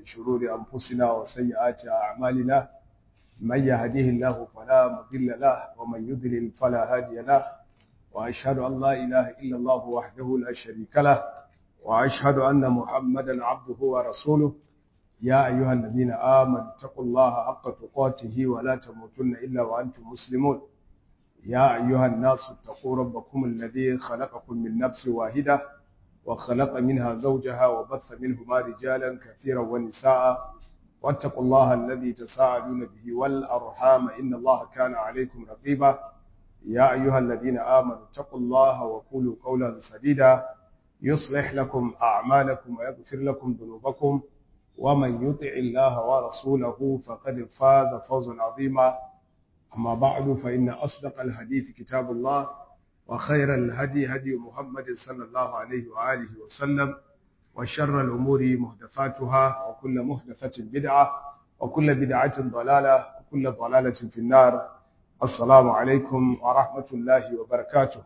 من شرور أنفسنا وسيئات أعمالنا من يهديه الله فلا مضل له ومن يضلل فلا هادي له وأشهد أن لا إله إلا الله وحده لا شريك له وأشهد أن محمدا عبده ورسوله يا أيها الذين آمنوا اتقوا الله حق تقاته ولا تموتن إلا وأنتم مسلمون يا أيها الناس اتقوا ربكم الذي خلقكم من نفس واحدة وخلق منها زوجها وبث منهما رجالا كثيرا ونساء واتقوا الله الذي تساءلون به والأرحام إن الله كان عليكم رقيبا يا أيها الذين آمنوا اتقوا الله وقولوا قولا سديدا يصلح لكم أعمالكم ويغفر لكم ذنوبكم ومن يطع الله ورسوله فقد فاز فوزا عظيما أما بعد فإن أصدق الحديث كتاب الله وخير الهدي هدي محمد صلى الله عليه وآله وسلم وشر الأمور محدثاتها وكل محدثة بدعة وكل بدعة ضلالة وكل ضلالة في النار السلام عليكم ورحمة الله وبركاته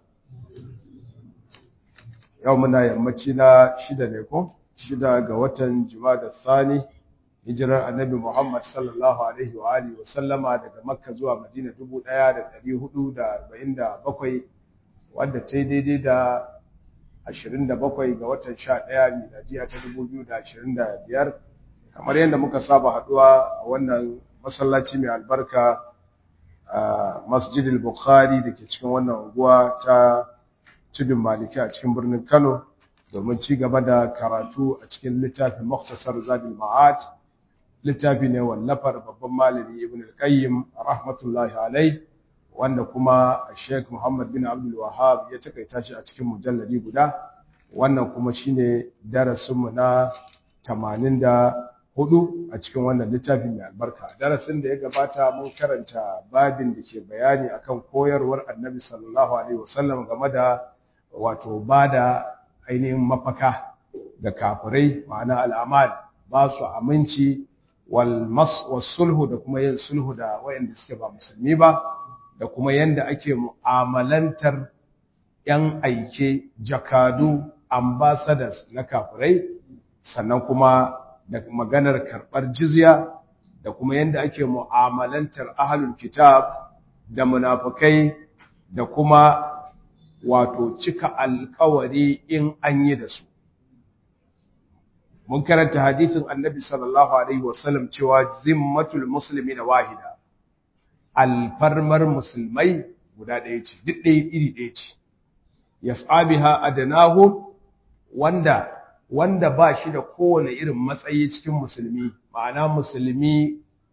يومنا يمتنا شدة لكم شدة قوة جماد الثاني hijirar annabi Muhammad sallallahu Alaihi wa Alihi wa sallama daga Makka zuwa Madina 1447 wadda ta yi daidai da 27 ga watan 11 miladiya ta 2025 kamar yadda muka saba haduwa a wannan masallaci mai albarka a masjidil Bukhari da ke cikin wannan unguwa ta tudun maliki a cikin birnin Kano domin ci gaba da karatu a cikin littafin Muktasar Zadul Ma'ad littafi ne wallafar babban malami ibn al-qayyim rahmatullahi alai wanda kuma Sheikh Muhammad bin Abdul Wahhab ya takaita shi a cikin mujalladi guda wannan kuma shine darasin mu na 84 a cikin wannan littafi mai albarka darasin da ya gabata mun karanta babin da ke bayani akan koyarwar Annabi sallallahu alaihi wasallam game da wato bada ainihin mafaka ga kafirai ma'ana al'amal ba su aminci sulhu da kuma yin sulhu da wayanda suke ba musulmi ba da kuma yanda ake mu'amalantar yan aike jakadu ambassadors na kafirai sannan kuma da maganar karɓar jizya da kuma yanda ake mu'amalantar ahlul kitab da munafikai da kuma wato cika alkawari in an yi da su mun karanta hadithin annabi sallallahu alaihi wasallam cewa zimmatul muslimi na wahida alfarmar musulmai guda ɗaya ce duk ɗaya iri ɗaya ce yas'abiha adnahu wanda wanda ba shi da kowane irin matsayi cikin musulmi ma'ana musulmi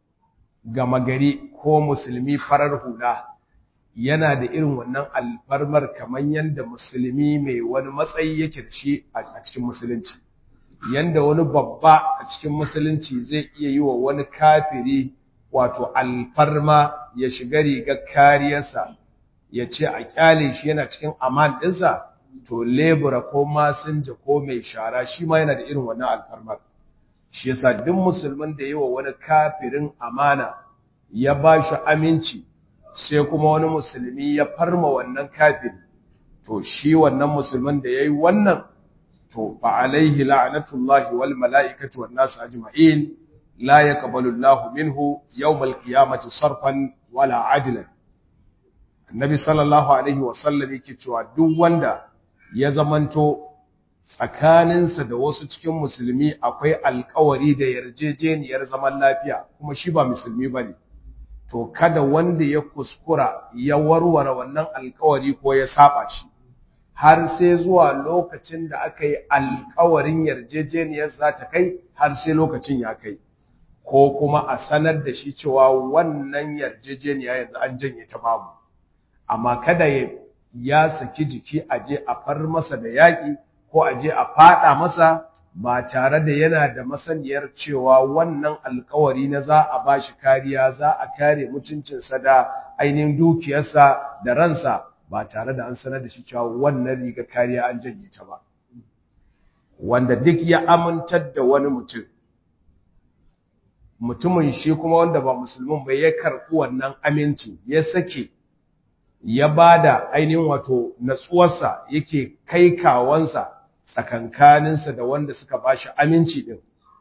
gama gari ko musulmi farar hula yana da irin wannan alfarmar kamar yadda musulmi mai wani matsayi yake da shi a cikin musulunci yanda wani babba a cikin musulunci zai iya yi wa wani kafiri wato alfarma ya shiga rigar kariyarsa ya ce a kyale shi yana cikin aman ɗinsa to lebura ko masinja ko mai shara shi ma yana da irin wannan alfarmar shi yasa duk musulmin da yi wa wani kafirin amana ya ba shi aminci sai kuma wani musulmi ya farma wannan kafiri to shi wannan musulmin da ya yi wannan to fa alaihi la'natullahi wal mala'ikati wan nas ajma'in la yaqbalu Allahu minhu yawm al-qiyamati sarfan wala adlan annabi sallallahu alaihi wa sallam yake cewa duk wanda ya zamanto tsakaninsa da wasu cikin musulmi akwai alkawari da yarjejeniyar zaman lafiya kuma shi ba musulmi bane to kada wanda ya kuskura ya warware wannan alkawari ko ya saba shi har sai zuwa lokacin da aka yi alkawarin yarjejeniyar za ta kai har sai lokacin ya kai ko kuma a sanar da shi cewa wannan yarjejeniya yanzu an janye ta babu amma kada ya saki jiki a je a far masa da yaƙi ko a je a faɗa masa ba tare da yana da masaniyar cewa wannan alkawari na za a ba shi kariya za a kare mutuncinsa da ainihin dukiyarsa da ransa ba tare da an sanar da shi cewa wannan riga kariya an janye ta ba wanda duk ya amintar da wani mutum mutumin shi kuma wanda ba musulmin ba ya karɓi wannan aminci ya sake ya bada ainihin wato natsuwarsa yake kai kawansa tsakankaninsa da wanda suka bashi aminci din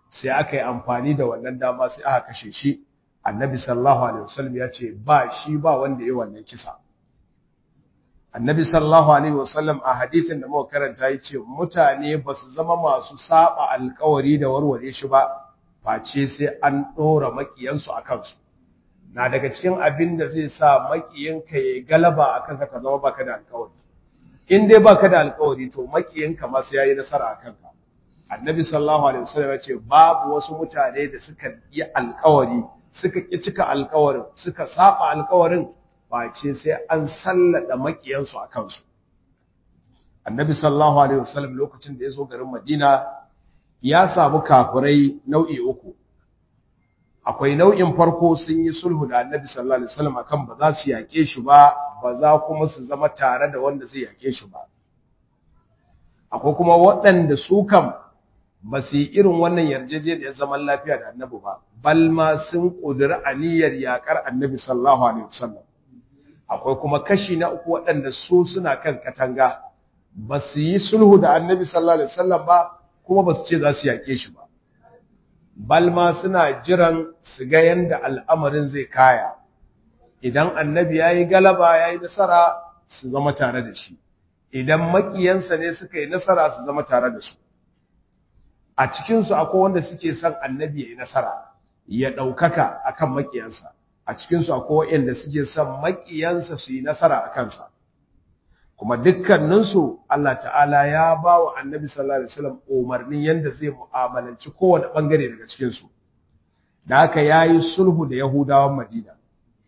sai aka yi amfani da wannan dama sai aka kashe shi annabi sallallahu alaihi wasallam ya ce ba shi ba wanda ya wannan kisa annabi sallallahu alaihi wasallam a hadithin da muka karanta yace mutane ba su zama masu saba alkawari da warware shi ba face sai an dora makiyansu a kansu na daga cikin abin da zai sa makiyinka ya galaba akan ka zama baka da alkawari in dai baka da alkawari to makiyinka ma sai yayi nasara akan ka annabi sallallahu alaihi wasallam ya ce babu wasu mutane da suka yi alkawari suka ki cika alkawarin suka saba alkawarin face sai an sallada makiyansu a kansu annabi sallallahu alaihi wasallam lokacin da ya zo garin madina ya samu kafirai nau'i uku akwai nau'in farko sun yi sulhu da annabi sallallahu alaihi wasallam akan ba za su yake shi ba ba za kuma su zama tare da wanda zai yake shi ba akwai kuma waɗanda su kam ba su yi irin wannan yarjejeniyar zaman lafiya da annabi ba bal ma sun ƙudiri aniyar yakar annabi sallallahu alaihi wasallam akwai kuma kashi na uku waɗanda su suna kan katanga ba su yi sulhu da annabi sallallahu alaihi wasallam ba kuma ba su ce za su yake shi ba balma suna jiran su ga yanda al'amarin zai kaya idan annabi ya yi galaba ya yi nasara su zama tare da shi idan makiyansa ne suka yi nasara su zama tare da su a cikinsu akwai wanda suke son annabi ya yi nasara ya ɗaukaka akan makiyansa a cikinsu akwai waɗanda suke son makiyansa su yi nasara a kansa kuma dukkaninsu Allah ta'ala ya ba wa annabi sallallahu alaihi wasallam umarnin yadda zai mu'amalanci kowane ɓangare daga cikinsu da haka ya yi sulhu da yahudawan madina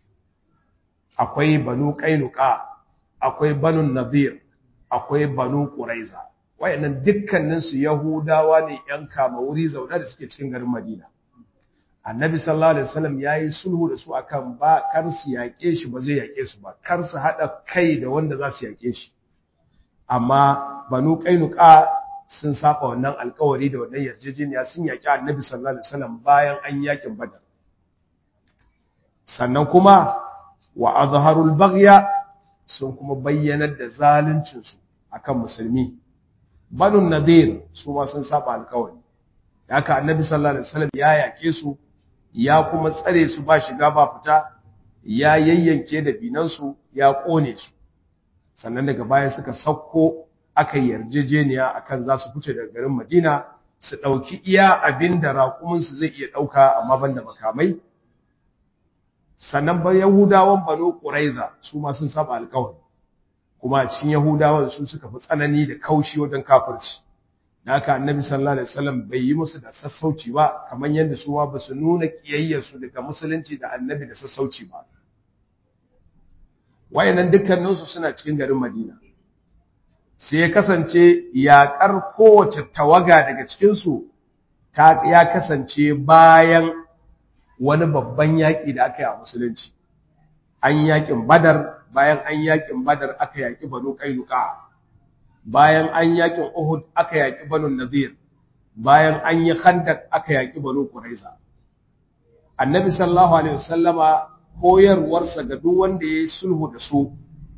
akwai banu ƙainuka akwai banu nadir akwai banu ƙuraiza wayannan dukkaninsu yahudawa ne ‘yan kama wuri zaune da suke cikin garin madina annabi sallallahu alaihi wasallam yayi sulhu da su akan ba kar su yake shi ba zai yake su ba kar su hada kai da wanda za su yake shi amma banu qainuqa sun saba wannan alkawari da wannan yarjejeniya sun yaki annabi sallallahu alaihi wasallam bayan an yakin badar sannan kuma wa azharul baghya sun kuma bayyanar da zaluncin su akan musulmi banu nadir su ma sun saba alkawari haka annabi sallallahu alaihi wasallam ya yake su ya kuma tsare su ba shiga ba fita ya yayyanke da binansu ya kone su sannan daga baya suka sauko aka yarjejeniya akan za su fice daga garin Madina su ɗauki iya abin da raƙuminsu zai iya ɗauka amma ban da makamai sannan ba Yahudawan Banu Quraiza su ma sun saba alƙawari kuma a cikin Yahudawan su suka fi tsanani da kaushi wajen kafirci da haka annabi sallallahu alaihi wasallam bai yi musu da sassauci ba kamar yadda su ma ba su nuna kiyayyarsu daga musulunci da annabi da sassauci ba wayannan dukkaninsu suna cikin garin Madina sai ya kasance yaƙar kowace tawaga daga cikinsu ta ya kasance bayan wani babban yaƙi da aka yi a musulunci an yaƙin badar bayan an yaƙin badar aka yaƙi banu ƙainuka bayan an yaƙin uhud aka yaƙi banu nadir bayan an yi khandak aka yaƙi banu quraiza annabi sallallahu alaihi wasallama koyarwarsa ga duk wanda ya yi sulhu da su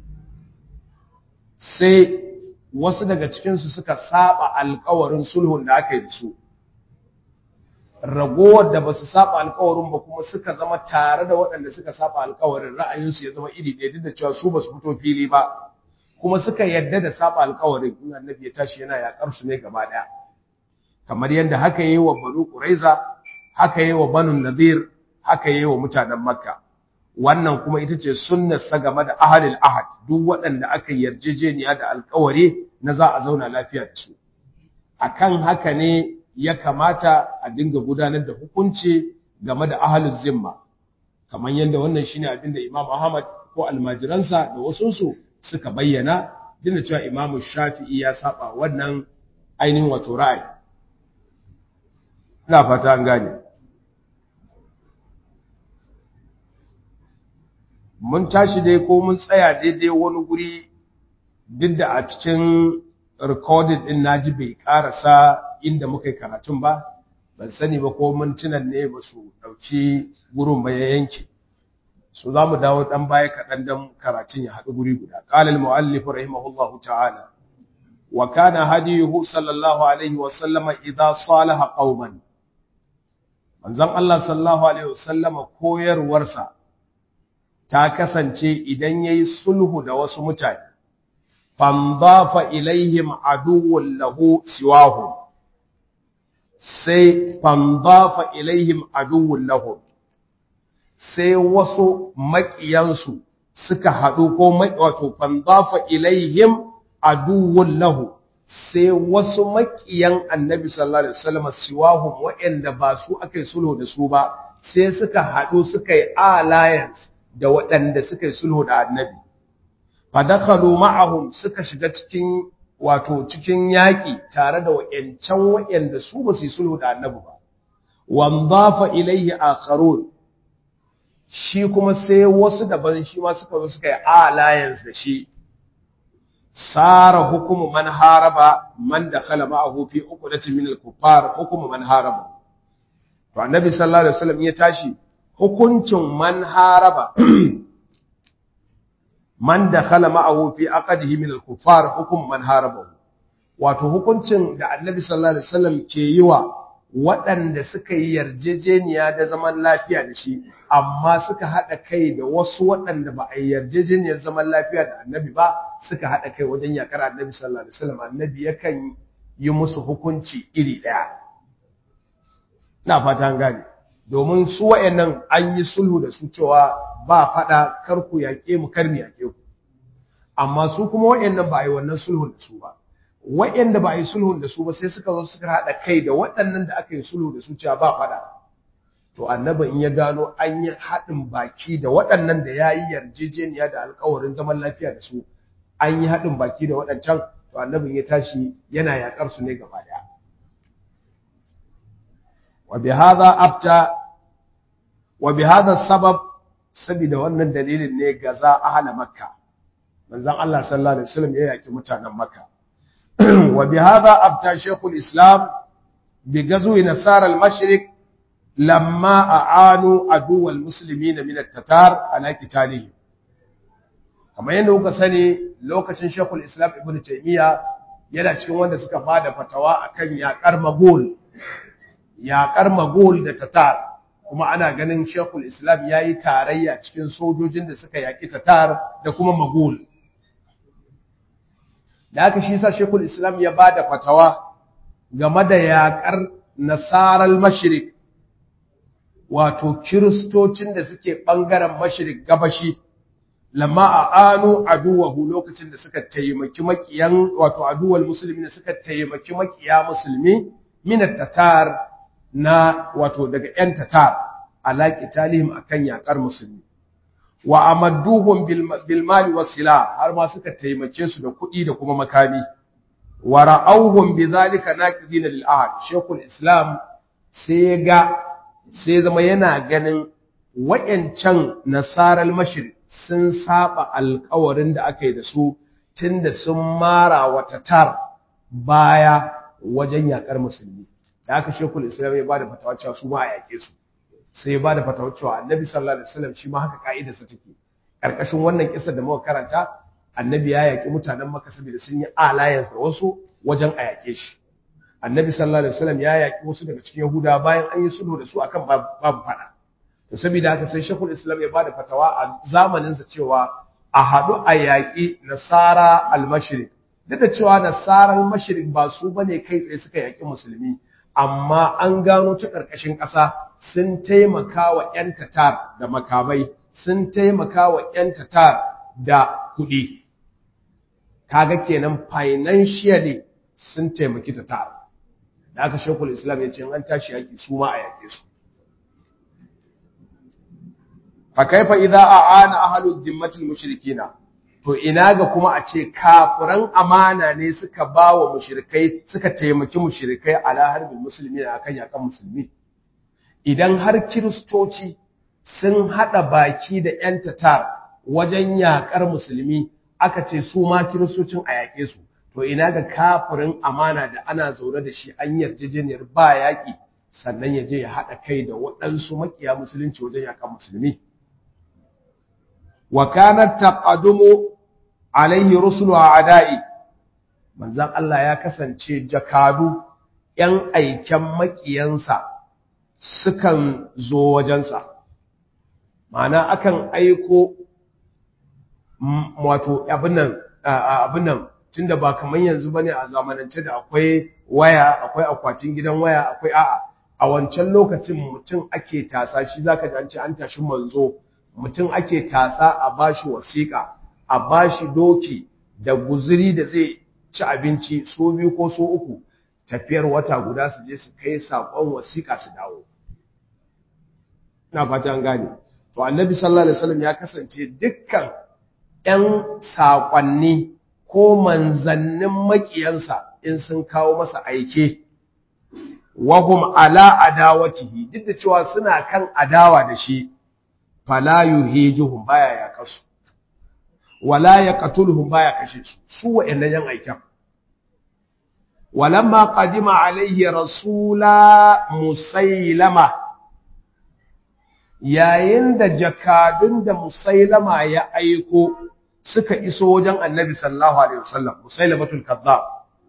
sai wasu daga cikinsu suka saba alkawarin sulhun da aka yi da su ragowar da ba su saba alkawarin ba kuma suka zama tare da waɗanda suka saba alkawarin ra'ayinsu ya zama iri ɗaya duk da cewa su ba su fito fili ba kuma suka yadda da saba alkawarin in annabi ya tashi yana yakar su ne gaba ɗaya kamar yadda haka yi wa banu quraiza haka yi wa banu nadir haka yi wa mutanen makka wannan kuma ita ce sunnarsa game da ahalil ahad duk waɗanda aka yarjejeniya da alkawari na za a zauna lafiya da su akan haka ne ya kamata a dinga gudanar da hukunci game da ahalul zimma kamar yadda wannan shine abin da Imam Ahmad ko almajiransa da wasunsu suka bayyana dinda cewa Imam Shafi'i ya saba wannan ainihin wato ra'ayi ina fata an gane mun tashi dai ko mun tsaya daidai wani guri duk da a cikin recording din naji bai karasa inda muka yi karatun ba ban sani ba ko mintunan ne ba su ɗauki gurin ba ya yanke su za mu dawo ɗan baya kaɗan don karatun ya haɗu guri guda ƙalal mu'allif rahimahullahu ta'ala wa kana hadiyuhu sallallahu alaihi wa sallama idza salaha qauman manzon Allah sallallahu alaihi wasallama koyarwarsa ta kasance idan yayi sulhu da wasu mutane fandafa ilaihim aduwwun lahu siwahu sai fandafa ilaihim aduwwun lahu sai wasu maƙiyansu suka haɗu ko wato fandafa ilaihim aduwwun lahu sai wasu maƙiyan annabi sallallahu alaihi wasallam siwahum waɗanda ba su aka sulhu da su ba sai suka haɗu suka yi alliance da waɗanda suka yi sulhu da annabi fadakhalu ma'ahum suka shiga cikin wato cikin yaƙi tare da wayancan wayanda su ba su yi sulhu da annabi ba wandafa ilaihi akharun shi kuma sai wasu daban shi ma suka zo suka yi alliance da shi sara hukumu man haraba man dakhala ma'ahu fi uqdatin min al-kuffar hukumu man haraba to annabi sallallahu alaihi wasallam ya tashi hukuncin man haraba man dakhala ma'ahu fi aqdihi min al-kuffar hukum man harabahu wato hukuncin da annabi sallallahu alaihi wasallam ke yi wa waɗanda suka yi yarjejeniya da zaman lafiya da shi amma suka haɗa kai da wasu waɗanda ba a yi yarjejeniyar zaman lafiya da annabi ba suka haɗa kai wajen yakar annabi sallallahu alaihi wasallam annabi yakan yi musu hukunci iri ɗaya ina fata an gane domin su wayannan an yi sulhu da su cewa ba faɗa kar ku yaƙe mu kar mu yaƙe ku amma su kuma wayannan ba a yi wannan sulhun da su ba wayanda ba a yi sulhun da su ba sai suka zo suka haɗa kai da waɗannan da aka yi sulhu da su cewa ba faɗa to annabi in ya gano an yi haɗin baki da waɗannan da ya yi yarjejeniya da alkawarin zaman lafiya da su an yi haɗin baki da waɗancan to annabin ya tashi yana yaƙar su ne gaba ɗaya wa bi hadha abta wa bi hadha sabab saboda wannan dalilin ne gaza ahla makka manzon Allah sallallahu alaihi wasallam ya yaki mutanen makka wa bi hadha abta shaykhul islam bi gazwi nasara al-mashriq lamma a'anu adu al-muslimin min at-tatar ala qitalihim kamar yadda kuka sani lokacin shaykhul islam ibn taymiya yana cikin wanda suka bada fatawa akan yakar magul yakar magul da tatar kuma ana ganin shekul islam ya yi tarayya cikin sojojin da suka yaƙi tatar da kuma magul da aka shi sa shekul islam ya ba da fatawa game da yaƙar nasarar mashirik wato kiristocin da suke ɓangaren mashirik gabashi lamma a anu aduwahu lokacin da suka taimaki makiyan wato aduwal musulmi da suka taimaki makiya musulmi minat tatar na wato daga ‘yan tatar alaƙi talihim a kan yaƙar musulmi, wa amadduhun bilmali wasila har ma suka taimake su da kuɗi da kuma makami, wa ra'auhun bi zalika na ƙidina lil'ahad, shekul Islam sai ga sai zama yana ganin wa'yancan nasarar mashir sun saba alkawarin da aka yi da su tun da sun mara wa tatar baya wajen yaƙar musulmi. da aka shekul islam ya bada fatawa cewa su ma a yake su sai ya bada fatawa cewa annabi sallallahu alaihi wasallam shi ma haka ka'idarsa take karkashin wannan kisa da muka karanta annabi ya yaki mutanen makka saboda sun yi alliance da wasu wajen a yake shi annabi sallallahu alaihi wasallam ya yaki wasu daga cikin yahuda bayan an yi sulhu da su akan babu fada to saboda haka sai shekul islam ya bada fatawa a zamanin sa cewa a haɗu a yaƙi nasara al-mashriq duk da cewa nasara al-mashriq ba su bane kai tsaye suka yaƙi musulmi amma an gano ta ƙarƙashin ƙasa sun taimaka wa ‘yan tatar da makamai, sun taimaka wa ‘yan tatar da kuɗi. Kaga kenan financially sun taimaki tatar. Da aka shekul Islam ya ce an tashi yaƙi su ma a yaƙe su. Fa kaifa idza a'ana ahlul zimmatil mushrikina to ina ga kuma a ce kafiran amana ne suka ba wa mushrikai suka taimaki mushrikai ala harbin musulmi na akan yakan musulmi idan har kiristoci sun hada baki da yan tatar wajen yakar musulmi aka ce su ma kiristocin a yake su to ina ga kafirin amana da ana zaune da shi an yarjejeniyar ba yaki sannan ya je ya hada kai da waɗansu makiya musulunci wajen yakan musulmi wa kanat taqadumu alaihi rusulu a'da'i manzon Allah ya kasance jakadu ‘yan aiken makiyansa sukan zo wajensa ma'ana akan aiko wato abin nan abin nan tunda ba kamar yanzu bane a zamanance da akwai waya akwai akwatin gidan waya akwai a'a a wancan lokacin mutum ake tasa shi zaka ji an ce an tashi manzo mutum ake tasa a bashi wasiƙa a bashi doki da guzuri da zai ci abinci so biyu ko so uku tafiyar wata guda su je su kai saƙon wasiƙa su dawo ina fata an gane to annabi sallallahu alaihi wasallam ya kasance dukkan ƴan saƙonni ko manzannin maƙiyansa in sun kawo masa aike wahum ala adawatihi duk da cewa suna kan adawa da shi fala yuhijuhum baya ya kasu wala yaqtuluhum baya kashe su su wa'annan yan aikan walamma qadima alaihi rasula musailama yayin da jakadun da musailama ya aiko suka iso wajen annabi sallallahu alaihi wasallam musailamatul kazzab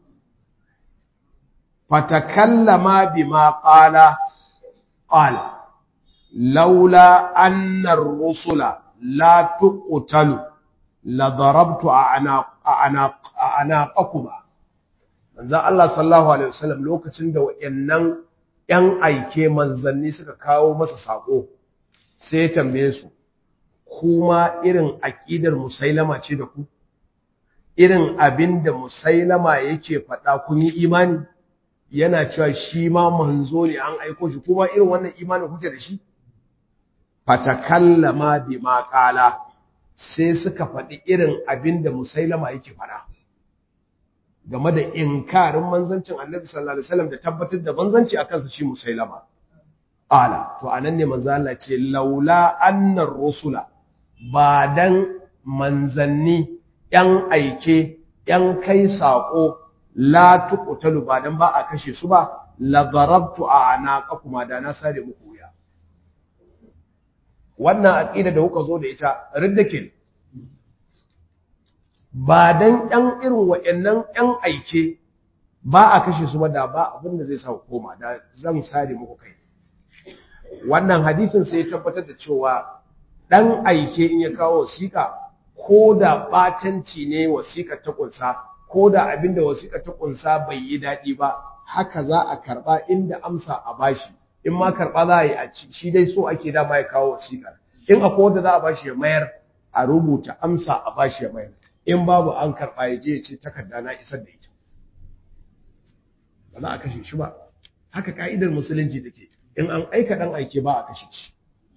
fatakallama bima qala qala laula anna ar-rusula la tuqtalu la darabtu a'naqakuma manzo Allah sallallahu alaihi wasallam lokacin da wayannan yan aike manzanni suka kawo masa sako sai ya tambaye su kuma irin aqidar musailama ce da ku irin abinda musailama yake faɗa kun yi imani yana cewa shi ma manzo ne an aiko shi kuma irin wannan imanin kuke da shi fatakallama bima qala sai suka faɗi irin abin da musailama yake faɗa game da inkarin manzancin annabi sallallahu alaihi wasallam da tabbatar da manzanci a kansa shi musailama ala to anan ne manzo Allah ce laula annar rusula ba dan manzanni yan aike yan kai sako la tuqtalu ba dan ba a kashe su ba la darabtu a anaqakuma da na sare muku wuya wannan aqida da kuka zo da ita riddakin ba dan ɗan irin waɗannan ɗan aike ba a kashe su ba da ba abin da zai sa koma da zan sare muku kai wannan hadisin sai ya tabbatar da cewa ɗan aike in ya kawo wasiƙa ko da ɓatanci ne wasiƙa ta ƙunsa ko da abin da wasiƙa ta ƙunsa bai yi daɗi ba haka za a karɓa inda amsa a bashi in ma karɓa za a yi a ci shi dai so ake dama ya kawo wasiƙar in akwai wanda za a bashi ya mayar a rubuta amsa a bashi ya mayar in babu an karɓa ya je ya ce takarda na isar da ita ba za a kashe shi ba haka ka'idar musulunci take in an aika ɗan aike ba a kashe shi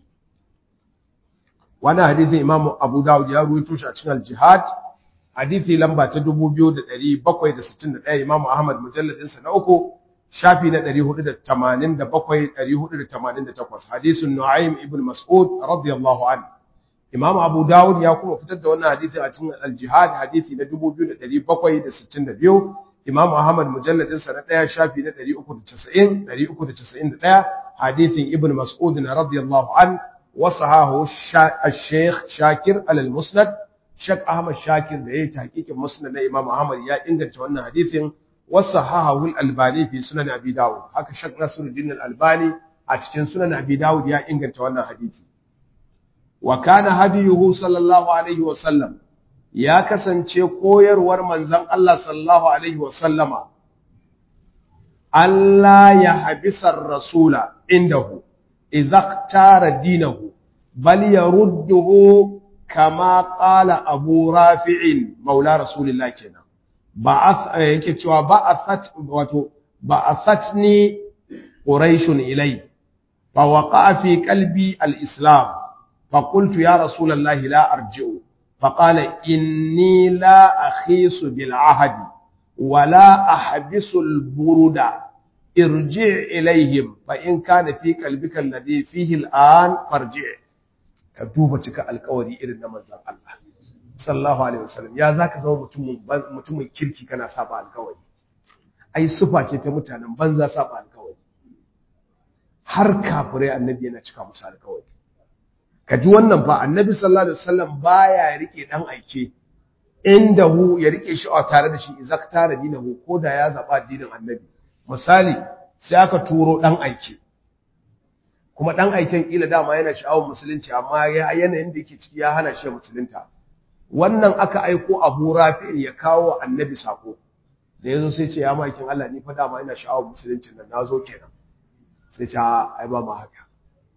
wannan hadisin imamu abu dawud ya ruwaito shi a cikin al-jihad hadisi lamba ta 2761 imamu ahmad mujalladin sa na uku shafi na 487 488 hadisin nu'aym ibn mas'ud radiyallahu anhu imamu abu dawud ya kuma fitar da wannan hadisi a cikin al-jihad hadisi na 2762 imamu ahmad mujalladin sa na 1 shafi na 390 391 hadisin ibn mas'ud radiyallahu anhu وصحاه الشيخ شاكر على المسند شيخ أحمد شاكر ده تحقيق مسند الإمام أحمد يا إنجل توانا حديث وصحاه الألباني في سنن أبي داود هكا شيخ نصر الدين الألباني أتكين سنن أبي داود يا إنجل توانا حديث وكان هديه صلى الله عليه وسلم يا كسنce koyarwar manzon Allah sallallahu alaihi wasallama Allah ya habisar rasula indahu إذا اختار دينه بل يرده كما قال أبو رافع مولى رسول الله كنا بعث يكتوى بعثت بعثتني قريش إلي فوقع في قلبي الإسلام فقلت يا رسول الله لا أرجع فقال إني لا أخيس بالعهد ولا أحبس البرد ارجع إليهم فإن كان في قلبك الذي فيه الآن فارجع كدوبة cika alƙawari irin na manzon Allah sallallahu alaihi wasallam ya zaka zama mutumin mutumin kirki kana saba alƙawari ai sufa ce ta mutanen banza saba alƙawari har kafirai annabi yana cika musu alƙawari ka ji wannan fa annabi sallallahu alaihi wasallam baya rike dan aike inda hu ya rike shi a tare da shi izaktara dinahu ko da ya zaba dinin annabi misali sai aka turo ɗan aiki kuma dan aiken kila dama yana sha'awar musulunci amma ya yanayin da yake ciki ya hana shi musulunta wannan aka aiko Abu Rafi ya kawo annabi sako da yazo sai ce ya makin Allah ni fa dama ina sha'awar musulunci nan nazo kenan sai ce ai ba ma haka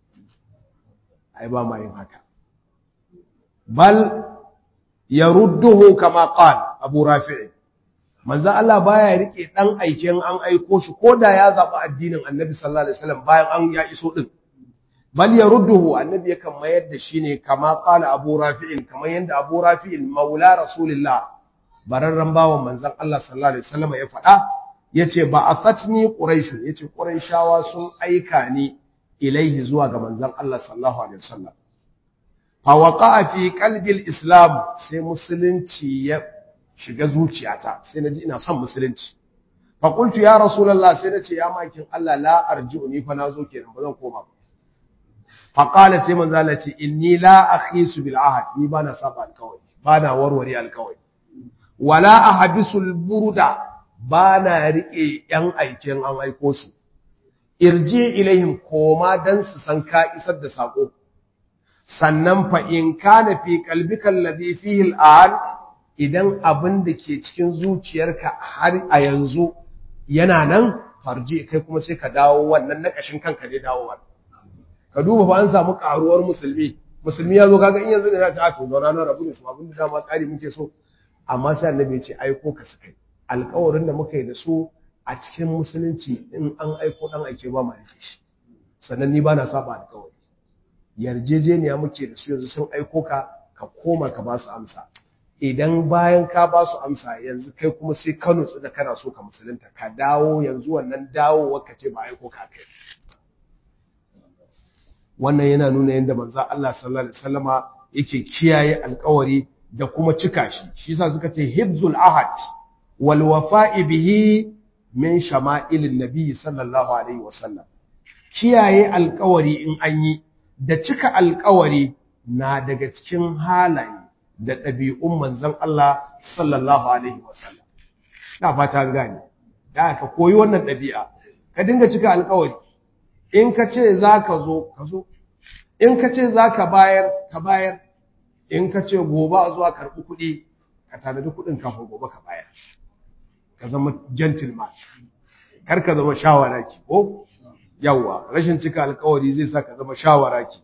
ai ba ma yin haka bal yarudduhu kama qala Abu Rafi manzo Allah baya rike dan aiken an aiko shi koda ya zaba addinin Annabi sallallahu alaihi wasallam bayan an ya iso din bal yarudduhu annabi yakan mayar da shi ne kama qala Abu Rafi'in kamar yanda Abu Rafi'in maula Rasulullah bararran bawan manzon Allah sallallahu alaihi wasallam ya faɗa yace ba afatni quraish yace quraishawa sun aika ni ilaihi zuwa ga manzon Allah sallallahu alaihi wasallam fa waqa'a fi qalbi al-islam sai musulunci ya shiga zuciyata sai naji ina son musulunci fa qultu ya rasulullah sai nace ya makin Allah la arji'u ni fa nazo kenan ba zan koma ba fa qala sai manzo Allah ce inni la akhisu bil ahad ni bana saba alkawari bana warware alkawari wala ahbisul burda bana rike yan aikin an aiko su irji ilaihim koma dan su san ka isar da sako sannan fa in kana fi qalbika alladhi fihi al'an idan abin da ke cikin zuciyarka har a yanzu yana nan farji kai kuma sai ka dawo wannan na kashin kanka ne dawowa ka duba fa an samu karuwar musulmi musulmi ya zo kaga in yanzu ne za ta aka zauna na rabu da su abin da dama tsari muke so amma sai annabi ya ce aiko ka su kai alƙawarin da muka yi da su a cikin musulunci in an aiko dan aike ba ma yake shi sannan ni ba na saba alƙawari yarjejeniya muke da su yanzu sun aiko ka ka koma ka ba su amsa idan bayan ka ba su amsa yanzu kai kuma sai ka nutsu da kana so ka musulunta ka dawo yanzu wannan dawo ka ce ba aiko ka kai wannan yana nuna yadda manzo Allah sallallahu alaihi wasallama yake kiyaye alƙawari da kuma cika shi shi yasa suka ce hibzul ahad wal wafa'i bihi min shama'ilin nabi sallallahu alaihi wasallam kiyaye alƙawari in an yi da cika alƙawari na daga cikin halaye da ɗabi'un manzon Allah sallallahu alaihi wasallam na fata gane da ka koyi wannan ɗabi'a ka dinga cika alƙawari in ka ce za ka zo ka zo in ka ce za ka bayar ka bayar in ka ce gobe a zuwa karɓi kuɗi ka tanadi kuɗin kafin gobe ka bayar ka zama gentleman kar ka zama shawara ki ko yawa rashin cika alkawari zai sa ka zama shawara ki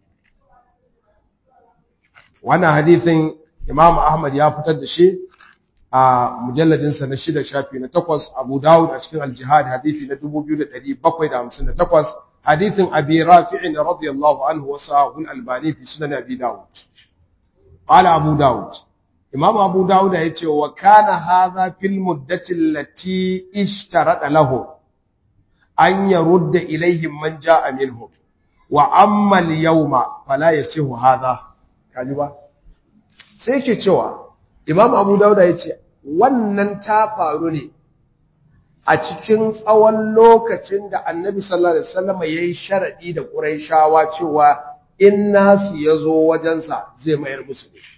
wannan hadithin imam ahmad ya fitar da shi a mujalladinsa na shida shafi na takwas abu dawud a cikin aljihad hadithi na 2758 hadithin abi rafi'in radiyallahu anhu wa sahul albani fi sunan abi dawud qala abu dawud imam abu dawud ya ce wa kana hadha fil muddati allati ishtarada lahu an yarudda ilaihim man jaa minhum wa amma al-yawma fala yasihu hadha kaji ba sai yake cewa imam abu dauda ya ce wannan ta faru ne a cikin tsawon lokacin da annabi sallallahu alaihi wasallam ya yi sharaɗi da ƙuraishawa cewa in nasu ya zo wajensa zai mayar musu ne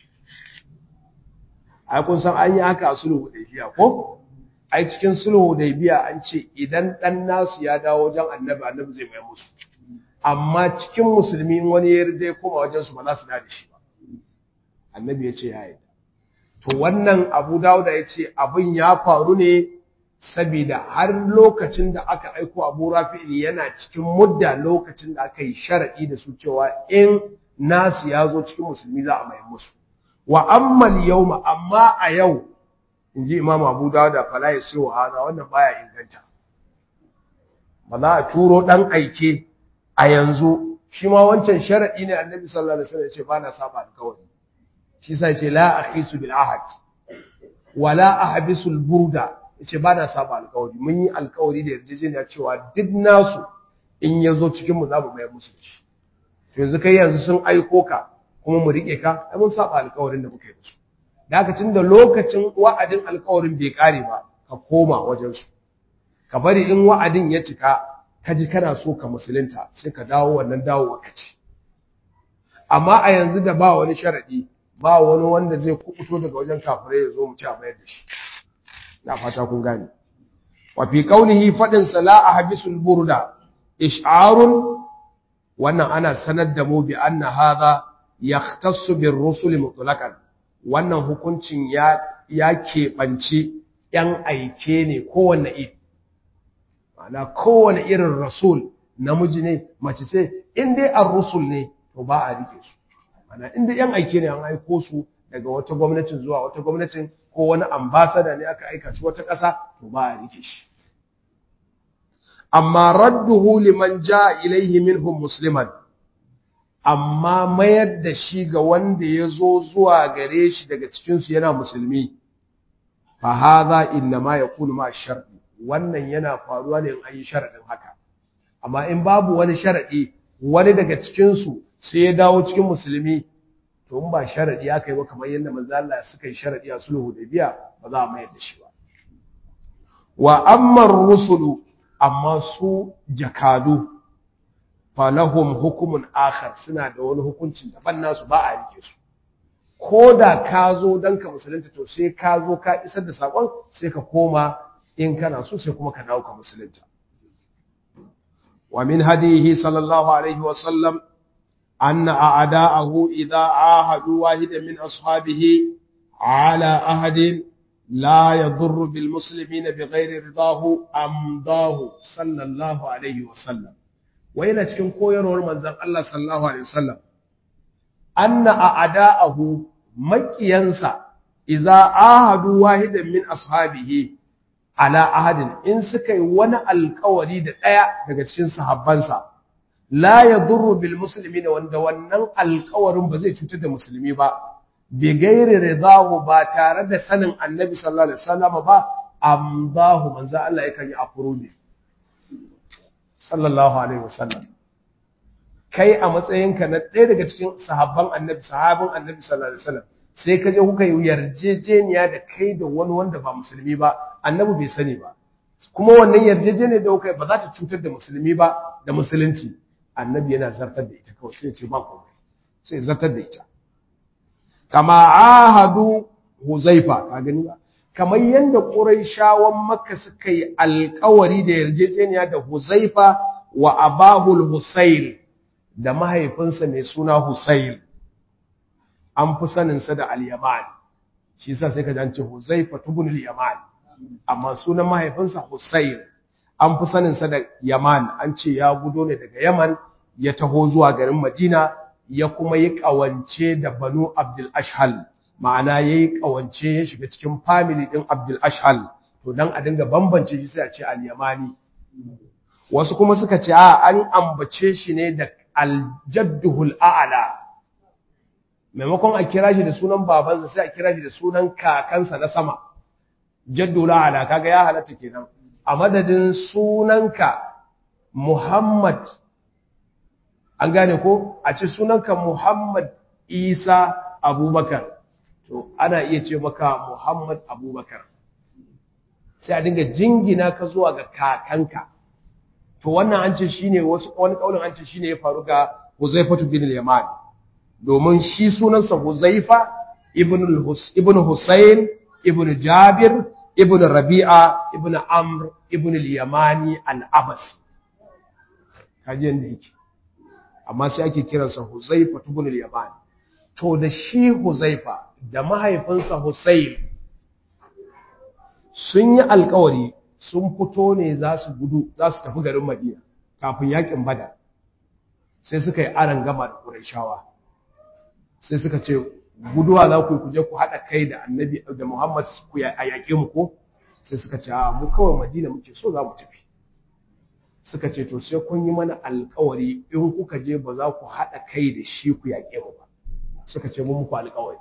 ai kun san an yi haka a sulhu hudaybiya ko ai cikin sulhu hudaybiya an ce idan dan nasu ya dawo wajen annabi annabi zai mayar musu amma cikin musulmi wani ya ya koma wajensu ba za su da shi ba annabi ya ce ya yi to wannan abu dawuda ya ce abin ya faru ne saboda har lokacin da aka aiko abu rafi'il yana cikin mudda lokacin da aka yi sharaɗi da su cewa in nasu ya zo cikin musulmi za a mai musu wa ammal yawma amma a yau in ji imam abu dawuda fala ya sai hana wannan baya inganta ba za a turo ɗan aike a yanzu shi ma wancan sharaɗi ne annabi sallallahu alaihi wasallam ya ce ba na saba alkawari shi sai ce la akhisu bil ahad wala ahbisul burda yace ba na saba alkawari mun yi alkawari da yarjejeniya cewa duk nasu in yazo cikin mu za mu bayar musu shi to yanzu kai yanzu sun aiko ka kuma mu rike ka ai mun saba alkawarin da muka yi musu da haka tunda lokacin wa'adin alkawarin bai kare ba ka koma wajen su ka bari in wa'adin ya cika ka ji kana so ka musulunta sai ka dawo wannan dawowa ka ci amma a yanzu da ba wani sharadi ba wani wanda zai kubuto daga wajen kafirai ya zo mu ci a mayar da shi na fata kun gane wa fi qawlihi fadin sala ahbisul burda ish'arun wannan ana sanar da mu bi anna hadha yahtassu bir rusul mutlaqan wannan hukuncin ya ya keɓanci ‘yan aike ne kowane iri, ma'ana kowane irin rasul namiji ne, mace ce, in dai an rusul ne, to ba a rike su. Ma'ana in dai ‘yan aike ne an aiko su daga wata gwamnatin zuwa wata gwamnatin ko wani ambasada ne aka aika shi wata ƙasa, to ba a rike shi. Amma radduhu liman ja ilaihi minhum musliman, amma mayar da shi ga wanda ya zo zuwa gare shi daga cikinsu yana musulmi. fa hadha inma yakunu ma shar'i wannan yana faruwa ne in an yi sharadin haka amma in babu wani sharadi wani daga cikin su sai ya dawo cikin musulmi to in ba sharadi aka yi ba kamar yadda manzo Allah suka yi sharadi a sulhu da biya ba za a mayar da shi ba wa amma rusulu amma su jakadu falahum hukumun akhar suna da wani hukuncin daban nasu ba a rike su ko da ka zo don ka musulunta to sai ka zo ka isar da saƙon sai ka koma in kana so sai kuma ka dawo ka musulunta wa min hadihi sallallahu alaihi wa sallam anna a'da'ahu idza ahadu wahidan min ashabihi ala ahadin la yadurru bil muslimina bighairi ridahu amdahu sallallahu alaihi wa sallam wa yana cikin koyarwar manzon Allah sallallahu alaihi wa sallam anna a'da'ahu makiyansa idza ahadu wahidan min ashabihi ala ahadin in suka yi wani alkawari da daya daga cikin sahabbansa la yadurru bil muslimin wanda wannan alkawarin ba zai cutar da musulmi ba bi gairi ridahu ba tare da sanin annabi sallallahu alaihi wasallam ba amdahu manzo Allah yakan yi afurumi sallallahu alaihi wasallam kai a matsayinka na ɗaya daga cikin sahabban annabi sahabin annabi sallallahu alaihi wasallam sai ka je kuka yi yarjejeniya da kai da wani wanda ba musulmi ba annabi bai sani ba kuma wannan yarjejeniyar da kuka yi ba za ta cutar da musulmi ba da musulunci annabi yana zartar da ita kawai sai ya ce ba komai sai zartar da ita kama ahadu huzaifa ka gani ba kamar yadda quraishawan makka suka yi alƙawari da yarjejeniya da huzaifa wa abahul husayl da mahaifinsa mai suna Husayl an fi saninsa da al-Yaman shi yasa sai ka ji an ce Huzaifa ibn al-Yaman amma sunan mahaifinsa Husayl an fi saninsa da Yaman an ce ya gudo ne daga Yaman ya taho zuwa garin Madina ya kuma yi kawance da Banu Abdul Ashhal ma'ana yayi kawance ya shiga cikin family din Abdul Ashhal to dan a dinga bambance shi sai a ce al-Yamani wasu kuma suka ce a an ambace shi ne da aljadduhul a'la maimakon a kira shi da sunan babansa sai a kira shi da sunan kakansa na sama jaddul a'la kaga ya halatta kenan a madadin sunanka Muhammad an gane ko a ce sunanka Muhammad Isa Abubakar to ana iya ce maka Muhammad Abubakar sai a dinga jingina ka zuwa ga kakanka to wannan an ce shine wasu wani kaulin an ce shine ya faru ga Huzaifatu bin al-Yaman domin shi sunansa Huzaifa ibn ibn Husayn ibn Jabir ibn Rabi'a ibn Amr ibn al-Yamani al-Abas kaje yanda yake amma sai ake kiransa Huzaifa ibn al-Yaman to da shi Huzaifa da mahaifinsa Husayn sun yi alkawari sun fito ne za su gudu za su tafi garin Madina kafin yakin Badar sai suka yi aran gama da Qurayshawa sai suka ce guduwa za ku yi kuje ku haɗa kai da Annabi da Muhammad ku a yaƙe mu ko sai suka ce a mu kawai Madina muke so za mu tafi suka ce to sai kun yi mana alƙawari in kuka je ba za ku haɗa kai da shi ku yaƙe mu ba suka ce mun muku alƙawari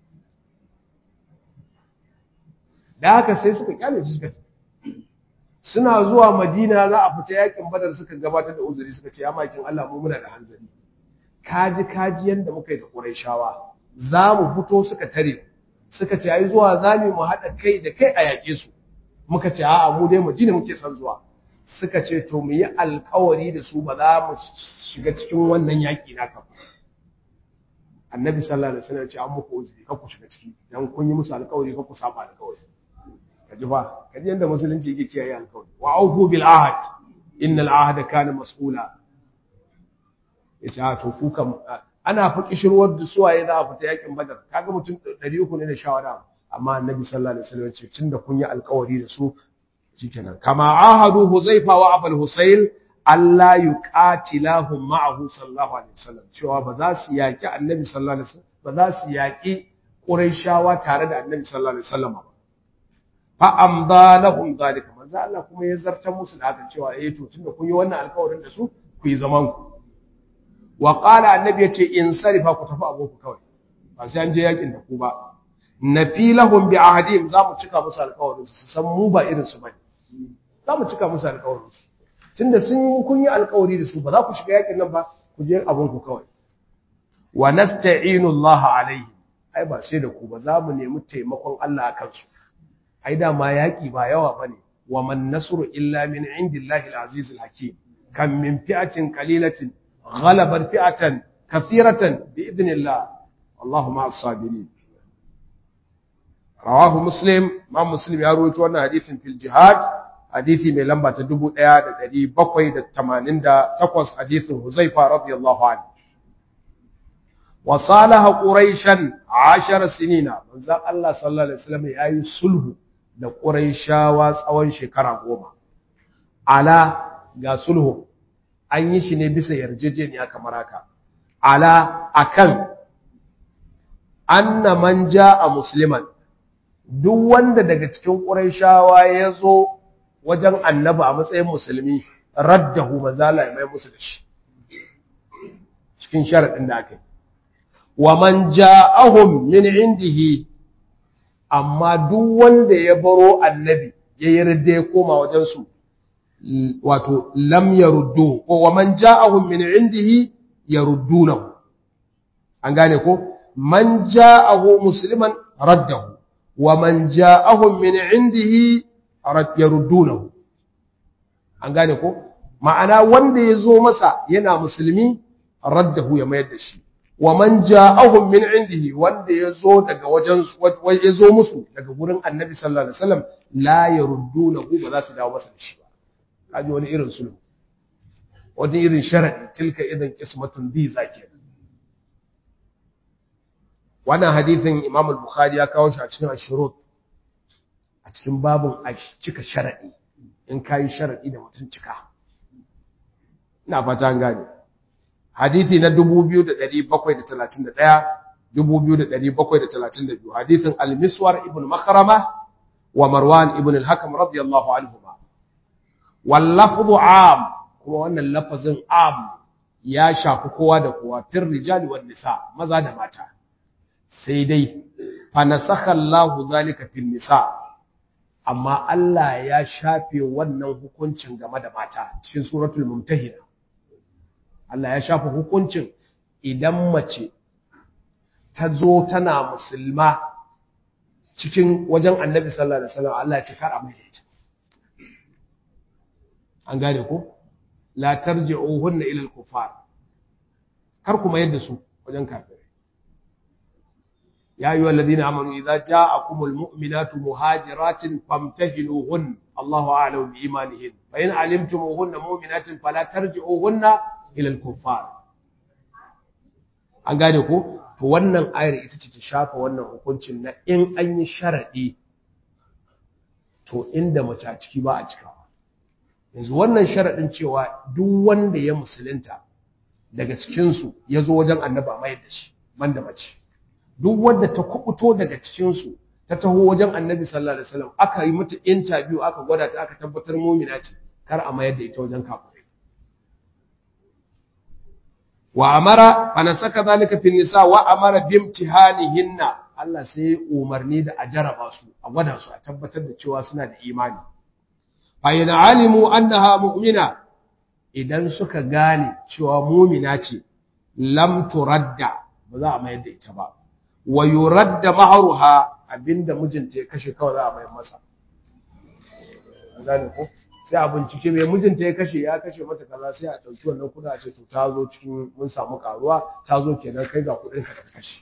da haka sai suka kyale su suka tafi suna zuwa madina za a fita yakin badar suka gabatar da uzuri suka ce ya makin Allah mu muna da hanzari kaji kaji yanda muka yi da Qurayshawa za mu fito suka tare suka ce ai zuwa zami mu haɗa kai da kai a yaƙe su muka ce a'a mu dai madina muke son zuwa suka ce to mu yi alkawari da su ba za mu shiga cikin wannan yaƙi naka ba annabi sallallahu alaihi wasallam ya ce an muku uzuri kar ku shiga ciki dan kun yi musu alkawari kar ku saba alkawari kaji ba kaji yanda musulunci yake kiyaye alkawari wa aufu bil ahad innal ahda kana mas'ula yace a to ku kam ana fa kishirwar da suwaye za a fita yakin badar kaga mutum 300 ne da shawara amma annabi sallallahu alaihi wasallam ce tunda kun yi alkawari da su shikenan kama ahadu huzaifa wa abul husayl Allah yuqatilahum ma'ahu sallallahu alaihi wasallam cewa ba za su yaki annabi sallallahu alaihi wasallam ba za su yaki quraishawa tare da annabi sallallahu alaihi wasallam ba fa amda lahum zalika manzo Allah kuma ya zartar musu da haka cewa eh to tunda kun yi wannan alkawarin da su ku yi zaman ku wa qala annabi yace in sarifa ku tafi aboku kawai ba sai an je yakin da ku ba nafilahum bi ahadihim za mu cika musu alƙawarin su san mu ba irin su bane za mu cika musu alƙawarin su tunda sun yi kun yi alƙawari da su ba za ku shiga yakin nan ba ku je abun ku kawai wa nasta'inu Allah alaihi ai ba sai da ku ba za mu nemi taimakon Allah akan su ai da ma yaki ba yawa bane wa man nasru illa min indillahi al-aziz al-hakim kam min fi'atin qalilatin ghalabat fi'atan kathiratan bi idnillah Allahumma as-sabirin rawahu muslim ma muslim ya rawaito wannan hadisin fil jihad hadisi mai lamba ta 1788 hadisin huzaifa radiyallahu anhu wa salaha quraishan 10 sinina manzo Allah sallallahu alaihi wasallam yayi sulhu da quraishawa tsawon shekara goma ala ga sulhu an yi shi ne bisa yarjejeniya kamar haka ala akan anna man jaa musliman duk wanda daga cikin ƙurayshawa ya zo wajen annabi a matsayin musulmi raddahu mazala ya mai musu da shi cikin sharaɗin da aka yi wa man ja'ahum min indihi amma duk wanda ya baro annabi ya yarda ya koma wajen su wato lam yaruddu ko wa man ja'ahum min indihi yaruddunahu an gane ko man ja'ahu musliman raddahu ومن جاءهم من عنده يردونه an gane ko ma'ana wanda ya zo masa yana musulmi raddahu ya mayar da shi wa man ja'ahum min indihi wanda ya zo daga wajen ya zo musu daga gurin annabi sallallahu alaihi wasallam la yaruddunahu ba za su dawo masa da shi ba kaji wani irin sulhu wani irin sharadi tilka idan qismatun diza kenan wannan hadithin Imam al-Bukhari ya kawo shi a cikin Ashurut a cikin babun cika sharadi in kai sharadi da mutun cika ina fata an gane hadithi na 2731 2732 hadithin al-Miswar ibn Makhrama wa Marwan ibn al-Hakam radiyallahu anhuma wal lafdhu am kuma wannan lafazin am ya shafi kowa da kowa fir rijali wan nisa maza da mata sai dai fanasakha Allahu zalika fil nisa amma Allah ya shafe wannan hukuncin game da mata cikin suratul mumtahina Allah ya shafe hukuncin idan mace ta zo tana musulma cikin wajen Annabi sallallahu alaihi wasallam Allah ya ce kar a mai ita an gane ko la tarji'uhunna ila al-kuffar kar kuma yadda su wajen kafir يا أيها الذين آمنوا إذا جاءكم المؤمنات مهاجرات فامتهنوهن الله أعلم بإيمانهن فإن علمتموهن مؤمنات فلا ترجعوهن إلى الكفار an gane ko to wannan ayar ita ce ta shafa wannan hukuncin na in an yi sharaɗi to inda mace a ciki ba a cikawa yanzu wannan sharaɗin cewa duk wanda ya musulunta daga cikinsu ya zo wajen annaba mayar da shi banda mace duk wanda ta kubuto daga cikinsu ta taho wajen annabi sallallahu alaihi wasallam aka yi mata interview aka gwada ta aka tabbatar mumina ce kar a mayar da ita wajen kafirai wa amara fa nasaka zalika fil nisa wa amara bimtihanihinna Allah sai umarni da a jaraba su a gwada su a tabbatar da cewa suna da imani fa yana alimu annaha mu'mina idan suka gane cewa mumina ce lam turadda ba za a mayar da ita ba wa yuradda mahruha abinda mijinta ya kashe kawai za a mayar masa gane ko sai a bincike mai mijinta ya kashe ya kashe mata kaza sai a ɗauki wannan kuɗa a ce to ta zo cikin mun samu karuwa ta zo kenan kai ga kuɗin ka kashe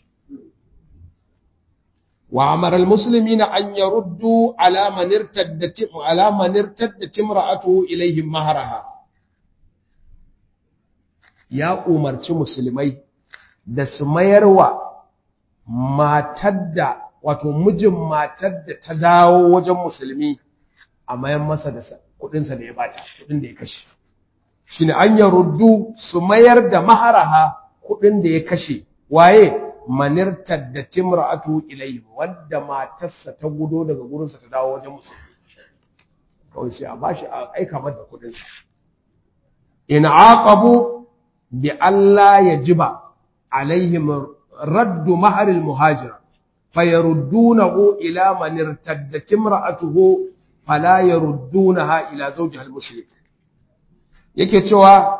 wa amara almuslimina an yaruddu ala man irtaddat ala man irtaddat imra'atuhu ilayhim mahraha ya umarci musulmai da su mayarwa matar da wato mijin matar da ta dawo wajen musulmi a mayan masa da kudinsa da ya bata kudin da ya kashe shine an ya ruddu su mayar da maharaha kudin da ya kashe waye manirtar da timra'atu ilayhi wanda matarsa ta gudo daga gurinsa ta dawo wajen musulmi kawai sai a bashi a aika mata kudinsa in aqabu bi alla yajiba alaihim raddu mahar al-muhajira fayaruddunahu ila man irtaddat imra'atuhu fala yaruddunaha ila zawjiha al-mushrik yake cewa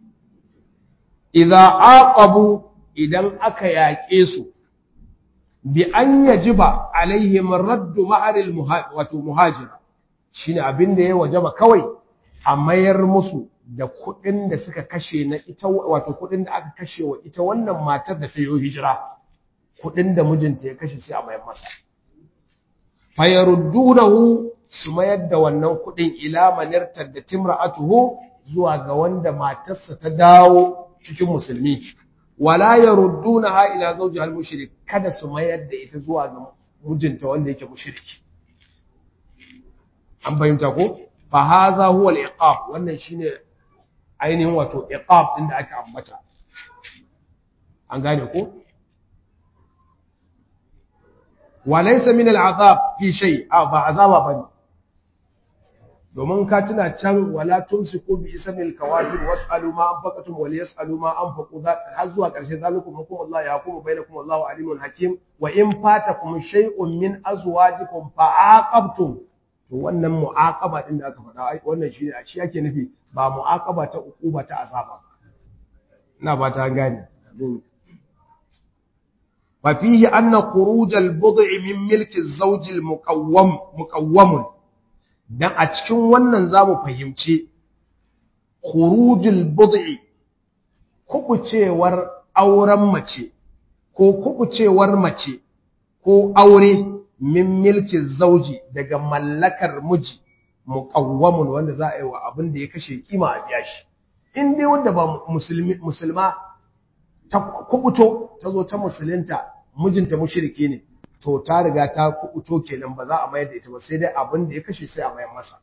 idza aqabu idan aka yaƙe su bi an yajiba alaihim raddu mahar al-muhajira shine abin da ya wajaba kawai a mayar musu da kuɗin da suka kashe na ita wato kuɗin da aka kashe wa ita wannan matar da ta yi hijira kuɗin da mijinta ya kashe sai a mayar masa fayaruddunahu su mayar da wannan kuɗin ila manirtar da timra'atuhu zuwa ga wanda matarsa ta dawo cikin musulmi wala yaruddunaha ila zawji al-mushrik kada su mayar da ita zuwa ga mijinta wanda yake mushriki an fahimta ko fa haza huwa al-iqab wannan shine ainihin wato iqab din da aka ambata an gane ko wa laysa min al-azab fi shay a ba azaba bane domin ka tuna can wala tumsiku bi ismil kawafir was'alu ma anfaqatum wa liyasalu ma anfaqu har zuwa karshe zalikum hukum Allah ya hukumu bainakum Allahu alimun hakim wa in fatakum shay'un min azwajikum fa'aqabtum to wannan mu'aqaba din da aka faɗa wannan shine a shi yake nufi ba mu'aqaba ta ukuba ta azaba ina ba ta gane fa fihi anna khuruj al-bud'i min milki az-zawj al-muqawwam muqawwam dan a cikin wannan zamu fahimci khuruj al-bud'i kubucewar auren mace ko kubucewar mace ko aure min milki zauji daga mallakar miji muqawwamun wanda za a yi wa abin da ya kashe kima a biya shi in dai wanda ba musulmi musulma ta kubuto ta zo ta musulunta mijinta mushriki ne to ta riga ta kubuto kenan ba za a mayar da ita ba sai dai abin da ya kashe sai a mayar masa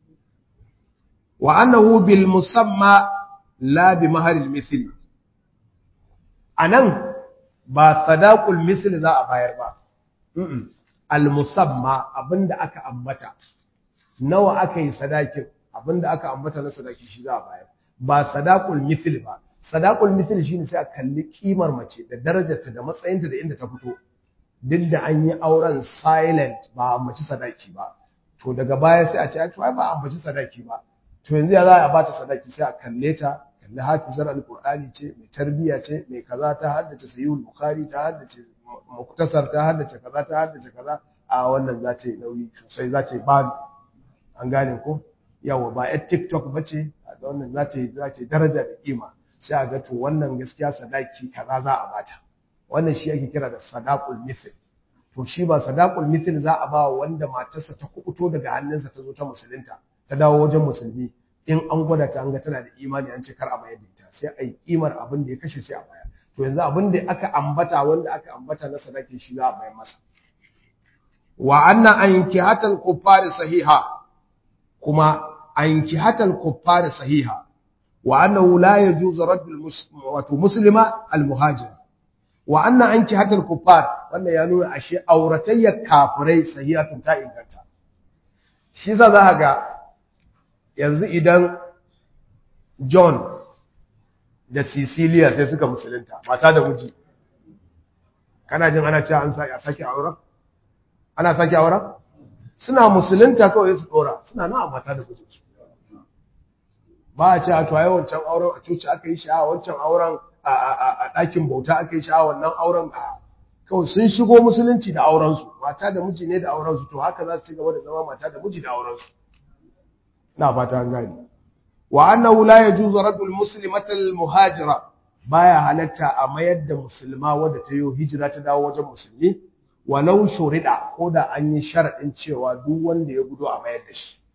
wa annahu bil musamma la bi maharil mithli anan ba sadaqul misli za a bayar ba al-musamma abinda aka ambata nawa aka yi sadakin abinda aka ambata na sadaki shi za a bayar ba sadaqul mithl ba sadaqul mithl shine sai a kalli kimar mace da darajarta da matsayinta da inda ta fito duk da an yi auren silent ba a mace sadaki ba to daga baya sai a ce to ai ba a mace sadaki ba to yanzu ya za a bata sadaki sai a kalle ta kalli hafizar alqur'ani ce mai tarbiya ce mai kaza ta haddace sayyid bukhari ta haddace muktasar ta haddace kaza ta haddace kaza a wannan za ta yi nauyi sosai za ta yi ba an gane ko yawa ba yar tiktok ba ce a wannan za ta yi za ta yi daraja da kima sai a ga to wannan gaskiya sadaki kaza za a bata wannan shi ake kira da sadaqul mithl to shi ba sadaqul mithl za a ba wanda matarsa ta kubuto daga hannunsa ta zo ta musulunta ta dawo wajen musulmi in an gwada ta an ga tana da imani an ce kar a bayar da ita sai a yi kimar abin da ya kashe sai a bayar to yanzu abin da aka ambata wanda aka ambata na sadaki shi za a bayar masa wa anna ankihatal kuffari sahiha kuma ankihatal kuffari sahiha wa annahu la yajuzu raddul wato muslima al muhajir wa anna ankihatal kuffar wannan ya nuna ashe auratayyar kafirai sahihatun ta inganta shi za za ga yanzu idan John da Cecilia sai suka musulunta mata da miji kana jin ana cewa an sake auren ana sake auren suna musulunta kawai su dora suna na mata da miji ba a ce a to ai wancan auren a coci aka yi shi a wancan auren a ɗakin bauta aka yi shi a wannan auren a kawai sun shigo musulunci da aurensu mata da miji ne da aurensu to haka za su ci gaba da zama mata da miji da aurensu na fata an gani wa annahu la yajuzu raddul muslimata al muhajira baya halatta a mayar da musulma wadda ta yi hijira ta dawo wajen musulmi walau shurida ko da an yi sharadin cewa duk wanda ya gudu a mayar da shi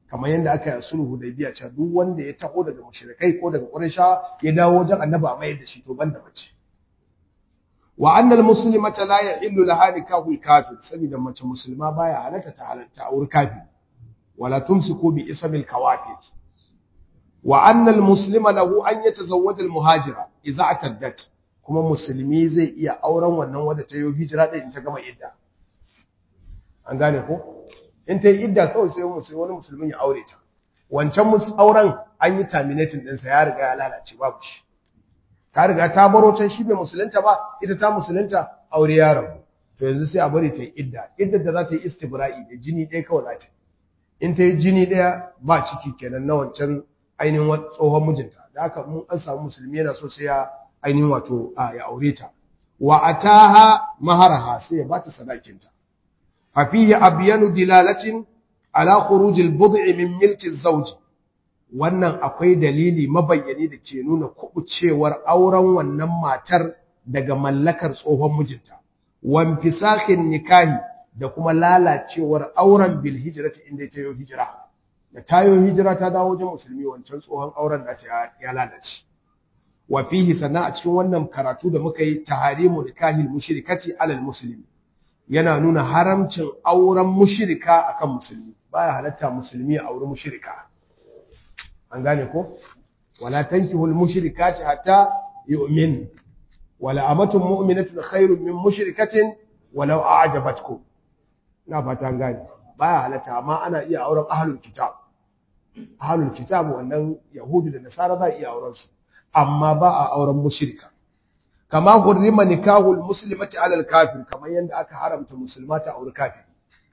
kamar yadda aka yi sulhu da biya cewa duk wanda ya taho daga mushrikai ko daga qurayshawa ya dawo wajen annabi a mayar da shi to banda mace wa anna almuslimata la yahillu laha nikahul kafir saboda mace musulma baya halatta ta halatta aure kafir wala tumsiku bi ismil kawafir wa anna almuslima lahu an yatazawwaj almuhajira idza ataddat kuma musulmi zai iya auren wannan wadda ta yi hijira din ta gama idda an gane ko in ta yi idda kawai sai musulmi wani musulmin ya aure ta wancan auren an yi terminating ɗinsa ya riga ya lalace babu shi ta riga ta baro can shi bai musulunta ba ita ta musulunta aure ya rabu to yanzu sai a bari ta yi idda idda da za ta yi istibra'i da jini ɗaya kawai za ta in ta yi jini ɗaya ba ciki kenan na wancan ainihin tsohon mijinta da haka mun an samu musulmi yana so sai ya ainihin wato ya aure ta wa ataha maharaha sai ya bata sadakinta fa fihi abyanu dilalatin ala khurujil bud'i min milki zawj wannan akwai dalili mabayyani da ke nuna kubucewar auren wannan matar daga mallakar tsohon mijinta wan fisakhin nikahi da kuma lalacewar auren bil hijrati inda ta yi hijira da tayo hijira ta dawo wajen musulmi wancan tsohon auren da ya lalace wa fihi sannan a cikin wannan karatu da muka yi taharimu nikahil mushrikati alal muslimi yana nuna haramcin auren mushrika akan musulmi baya halatta musulmi a auri mushrika an gane ko wala tankihul mushrikati hatta yu'min wala amatun mu'minatun khairun min mushrikatin walau a'jabatkum na fata an gane baya halatta amma ana iya auren ahlul kitab ahlul kitab wannan yahudu da nasara za iya auren su amma ba a auren mushrika kama hurrima nikahul muslimati alal kafir kamar yanda aka haramta musulmata aure kafir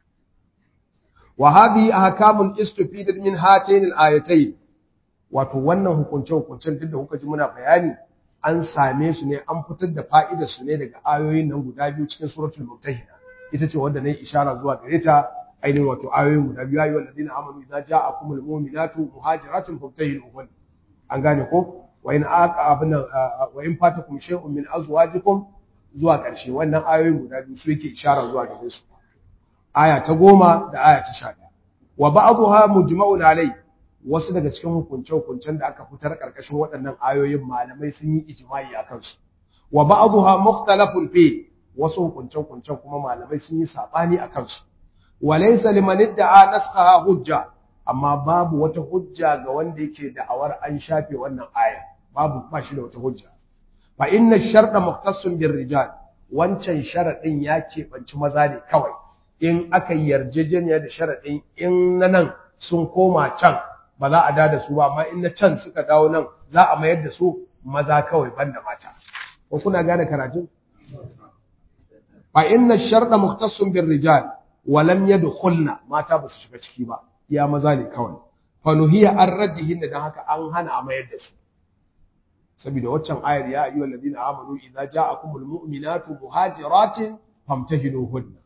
wa hadhihi ahkamun istufidat min hatayn al-ayatayn wato wannan hukunce hukuncen duk da kuka ji muna bayani an same su ne an fitar da fa'idar su ne daga ayoyin nan guda biyu cikin suratul mumtahina ita ce wanda nayi ishara zuwa gare ta ainihin wato ayoyin guda biyu ayyuhal ladina amanu idza ja'akumul mu'minatu muhajiratun famtahinuhun an gane ko wa in aqabna wa in fatakum shay'un min azwajikum zuwa ƙarshe wannan ayoyin guda biyu su yake ishara zuwa gare su aya ta goma da aya ta sha ɗaya wa ba'dha mujma'un alai wasu daga cikin hukunce-hukuncen da aka fitar ƙarƙashin waɗannan ayoyin malamai sun yi ijma'i a kansu wa ba'dha mukhtalafun fi wasu hukunce-hukuncen kuma malamai sun yi sabani a kansu wa laysa liman idda'a naskhaha hujja amma babu wata hujja ga wanda yake da'awar an shafe wannan aya babu ba shi da wata hujja fa inna sharda mukhtassun bir rijal wancan sharadin ya keɓanci maza ne kawai in aka yarjejeniya da sharadin in na nan sun koma can ba za a da da su ba amma in na can suka dawo nan za a mayar da su maza kawai banda mata ko kuna gane karatun fa inna sharda mukhtassun bir rijal wa lam yadkhulna mata ba su shiga ciki ba ya maza ne kawai fa nuhiya an raddihin dan haka an hana a mayar da su saboda waccan ayar ya ayyuhal ladina amanu idza ja'akumul mu'minatu muhajiratin famtahinuhunna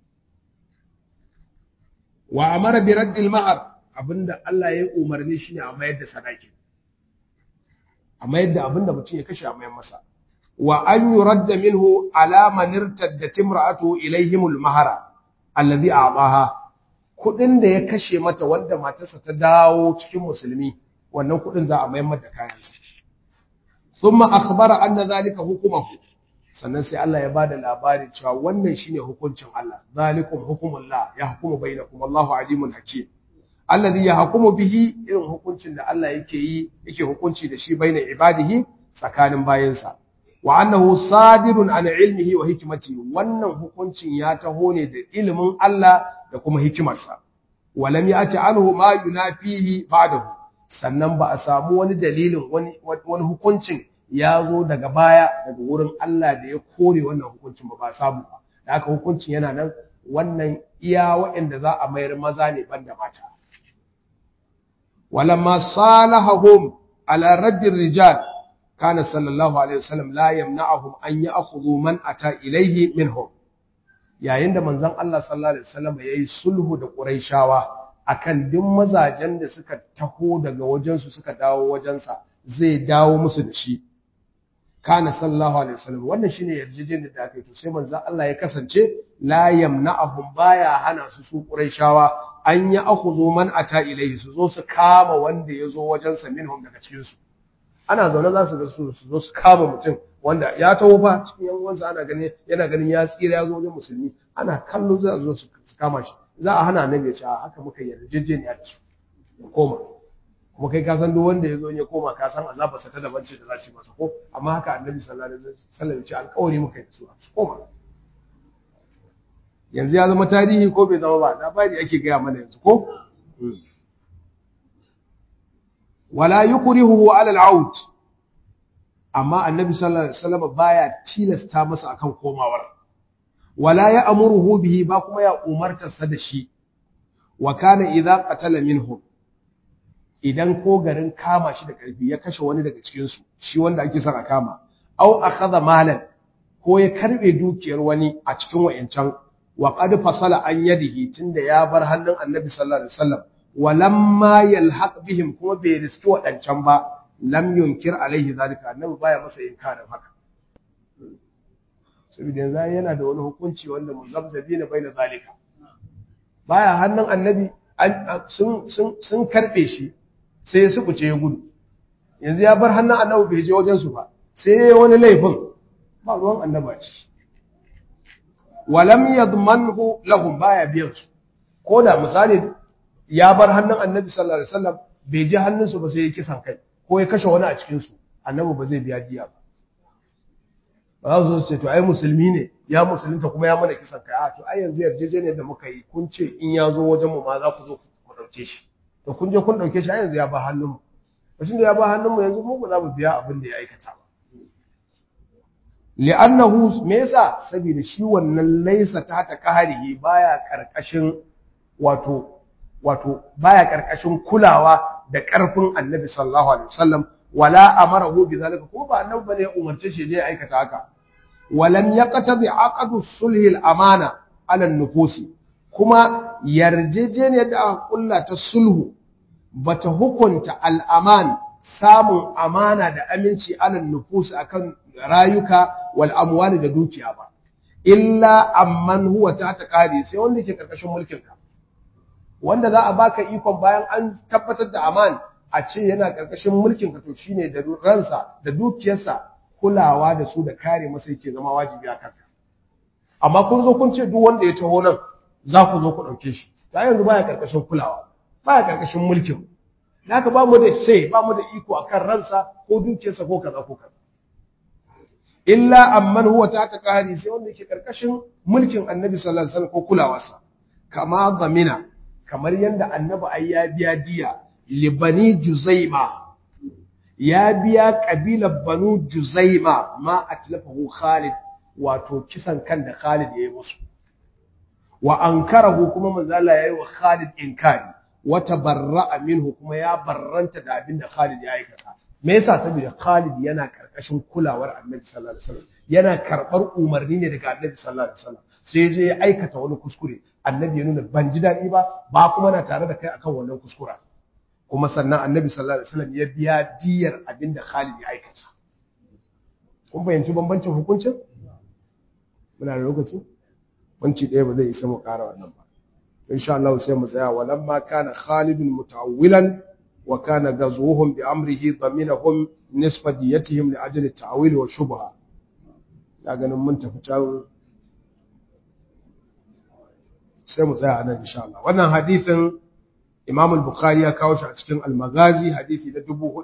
wa amara bi raddil mahar abinda Allah ya umarni shine a mayar da sadaki a mayar da abinda mutum ya kashe a mayar masa wa an yuradda minhu ala man irtaddat imra'atu ilayhimul mahara alladhi a'taha kudin da ya kashe mata wanda matarsa ta dawo cikin musulmi wannan kudin za a mayar mata kayansa thumma akhbara anna zalika hukumahu sannan sai Allah ya bada labari cewa wannan shine hukuncin Allah zalikum hukumullah yahkumu bainakum wallahu alimun hakim alladhi yahkumu bihi irin hukuncin da Allah yake yi yake hukunci da shi baina ibadihi tsakanin bayansa wa annahu sadirun an ilmihi wa hikmatihi wannan hukuncin ya taho ne da ilimin Allah da kuma hikimarsa walam ya'ti anhu ma yunafihi ba'dahu sannan ba a samu wani dalilin wani wani hukuncin ya zo daga baya daga wurin Allah da ya kore wannan hukuncin ba ba samu ba da haka hukuncin yana nan wannan iya waɗanda za a mayar maza ne banda mata walamma salahahum ala raddir rijal kana sallallahu alaihi wasallam la yamna'uhum an ya'khudhu man ata ilayhi minhum yayin da manzon Allah sallallahu alaihi wasallam yayi sulhu da quraishawa akan duk mazajen da suka taho daga wajensu suka dawo wajensa zai dawo musu da shi kana sallallahu alaihi wasallam wannan shine yarjejeniyar da aka yi to sai manzo Allah ya kasance la yamna'ahum baya hana su su quraishawa an ya akhudhu man ata ilayhi su zo su kama wanda ya zo wajen sa minhum daga cikin su ana zaune za su ga su su zo su kama mutum wanda ya taho fa cikin yan uwansa ana ganin yana ganin ya tsira ya zo wajen musulmi ana kallo za su zo su kama shi za a hana annabi ya ce haka muka yarjejeniya da su koma kuma kai ka san duk wanda ya zo ya koma ka san azabarsa ta daban ce da za su yi masa ko amma haka annabi sallallahu alaihi wasallam ya ce alƙawari muka yi da su koma yanzu ya zama tarihi ko bai zama ba labari ake gaya mana yanzu ko wala yukrihu ala al-out amma annabi sallallahu alaihi wasallam baya tilasta masa akan komawar wala ya amuruhu bihi ba kuma ya umartarsa da shi wa kana idza qatala minhum idan ko garin kama shi da ƙarfi ya kashe wani daga cikinsu shi wanda ake son a kama au akhadha malan ko ya karbe dukiyar wani a cikin wayancan wa qad fasala an yadihi tunda ya bar hannun annabi sallallahu alaihi wasallam walamma yalhaq bihim kuma bai riski wadancan ba lam yunkir alaihi zalika annabi baya masa inkarin haka saboda yanzu yana da wani hukunci wanda muzabzabina baina zalika baya hannun annabi sun sun sun karbe shi sai ya sukuce ya gudu yanzu ya bar hannun annabi bai je wajensu ba sai ya wani laifin ba ruwan annaba ce walam yadmanhu lahum baya biyan su ko da misali ya bar hannun annabi sallallahu alaihi wasallam bai je hannunsu ba sai ya kisan kai ko ya kashe wani a cikin su annabi ba zai biya diya ba ba za su ce to ai musulmi ne ya musulunta kuma ya mana kisan kai a to ai yanzu yarjejeniyar da muka yi kun ce in ya zo wajen mu ma za ku zo ku dauke shi to kun je kun dauke shi yanzu ya ba hannunmu mutum da ya ba hannunmu yanzu mu ba za mu biya abin da ya aikata ba li'annahu me yasa saboda shi wannan laisa ta ta kaharihi baya karkashin wato wato baya karkashin kulawa da karfin annabi sallallahu alaihi wasallam wala amarahu bi zalika ko ba annabi bane ya umarce shi je ya aikata haka walam yaqtabi aqdu sulhi al-amana ala an-nufusi kuma yarjejeniyar da aka kulla ta sulhu bata hukunta al'aman samun amana da aminci alal nufus akan rayuka wal amwali da dukiya ba illa amman huwa ta ta kare sai wanda ke karkashin mulkin ka wanda za a baka ikon bayan an tabbatar da aman a ce yana karkashin mulkin ka to shine da ransa da dukiyarsa kulawa da su da kare masa yake zama wajibi a kanka amma kun zo kun ce duk wanda ya taho nan za ku zo ku ɗauke shi ta yanzu baya karkashin kulawa baya karkashin mulkin da haka ba mu da sai ba mu da iko akan ransa ko dukiyarsa ko kaza ko kaza illa amman huwa ta ta kari sai wanda yake karkashin mulkin annabi sallallahu alaihi wasallam ko kulawarsa kama gamina kamar yanda annabi ai ya biya diya libani juzaima ya biya kabilar banu juzaima ma atlafahu khalid wato kisan kan da khalid ya yi musu wa ankarahu kuma manzo Allah yayi wa Khalid inkari wa tabarra'a minhu kuma ya barranta da abin da Khalid ya aikata me yasa saboda Khalid yana karkashin kulawar Annabi sallallahu alaihi wasallam yana karbar umarni ne daga Annabi sallallahu alaihi wasallam sai je ya aikata wani kuskure Annabi ya nuna ban ji dadi ba ba kuma na tare da kai akan wannan kuskura kuma sannan Annabi sallallahu alaihi wasallam ya biya diyar abin da Khalid ya aikata kun fahimci bambancin hukuncin muna da lokaci wanci ɗaya ba zai isa mu ƙara wannan ba insha Allah sai mu tsaya walamma kana Khalidun muta'awwilan wa kana gazuhum bi amrihi daminahum nisfa diyatihim li ajli ta'wil wa shubha ya ganin mun tafi can sai mu tsaya nan insha Allah wannan hadisin Imam al-Bukhari ya kawo shi a cikin Al-Maghazi hadisi na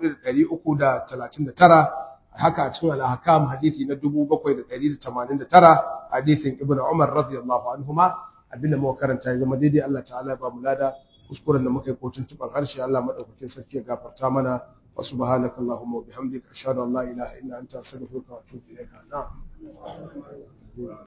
4339 haka a cikin al-Ahkam hadisi na 7789 hadisin Ibn Umar radiyallahu anhuma abinda muka karanta ya zama daidai Allah ta'ala ba mu lada kuskuren da muka yi kotun tuban harshe Allah madaukakin sarki ya gafarta mana wa subhanakallahumma wa bihamdika ashhadu an la ilaha illa anta astaghfiruka wa atubu ilaik na'am